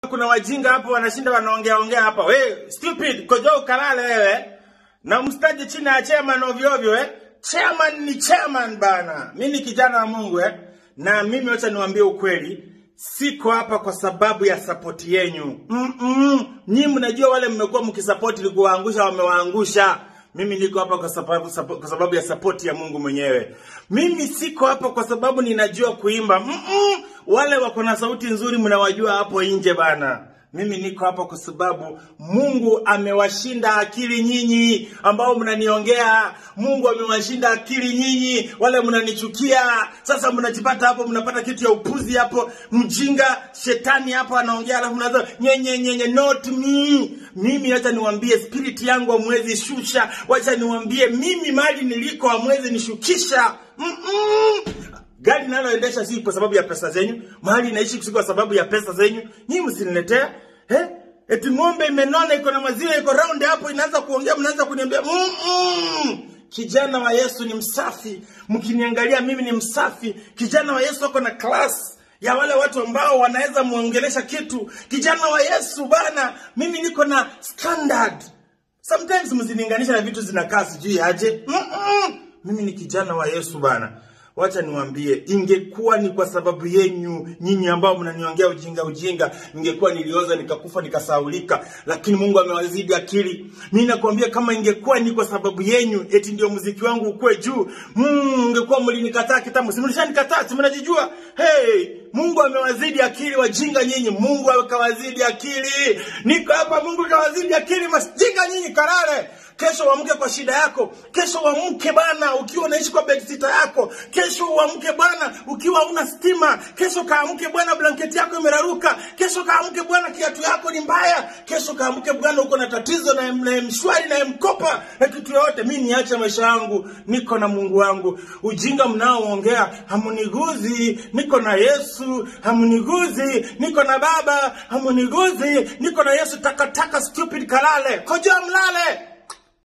kuna wajinga hapo wanashinda wanaongea ongea hapa. We stupid, kojo ukalale wewe. Na mstaje chini ya chairman ovyo ovyo eh. Chairman ni chairman bana. Mimi ni kijana wa Mungu eh. Na mimi wacha niwaambie ukweli. Siko hapa kwa sababu ya support yenyu. Mm -mm. Nyinyi mnajua wale mmekuwa mkisupport ili kuwaangusha wamewaangusha. Mimi niko hapa kwa sababu, sapo- kwa sababu ya support ya Mungu mwenyewe. Mimi siko hapa kwa sababu ninajua kuimba. Mm -mm. Wale wako na sauti nzuri mnawajua hapo nje bana. Mimi niko hapa kwa sababu Mungu amewashinda akili nyinyi ambao mnaniongea. Mungu amewashinda akili nyinyi wale mnanichukia. Sasa mnajipata hapo, mnapata kitu ya upuzi hapo, mjinga shetani hapo anaongea, alafu mnaanza nyenye nyenye, not me. Mimi acha niwaambie, spirit yangu hamwezi shusha. Wacha niwaambie, mimi mali niliko hamwezi nishukisha. Mm -mm. Gari naloendesha si kwa sababu ya pesa zenyu, mahali naishi si kwa sababu ya pesa zenyu. Nyinyi msiniletea eh? Eti ng'ombe imenona iko na maziwa iko round hapo, inaanza kuongea, mnaanza kuniambia mm -mm. Kijana wa Yesu ni msafi, mkiniangalia mimi ni msafi. Kijana wa Yesu ako na class ya wale watu ambao wanaweza muongelesha kitu. Kijana wa Yesu bana, mimi niko na standard. Sometimes msilinganisha na vitu zinakaa sijui aje. Mm -mm. Mimi ni kijana wa Yesu bana. Wacha niwaambie, ingekuwa ni kwa sababu yenyu nyinyi ambao mnaniongea ujinga ujinga, ingekuwa nilioza nikakufa nikasaulika, lakini Mungu amewazidi akili. Mimi nakwambia kama ingekuwa ni kwa sababu yenyu, eti ndio muziki wangu ukue juu, mm, ingekuwa mlinikataa kitambo. Si mlishanikataa, si mnajijua? Hey, Mungu amewazidi akili wajinga nyinyi. Mungu akawazidi akili. Niko hapa, Mungu kawazidi akili masjinga nyinyi karare. Kesho uamke kwa shida yako. Kesho uamke bana ukiwa unaishi kwa bedsitter yako. Kesho uamke bwana ukiwa una stima. Kesho kaamke bwana blanketi yako imeraruka. Kesho kaamke bwana kiatu yako ni mbaya. Kesho kaamke bwana uko na tatizo na na mshwari na mkopa na kitu yote. Mimi niache maisha yangu, niko na Mungu wangu. Ujinga mnaoongea hamuniguzi, niko na Yesu. Hamuniguzi, niko na Baba. Hamuniguzi, niko na Yesu. Takataka stupid kalale. Koja mlale.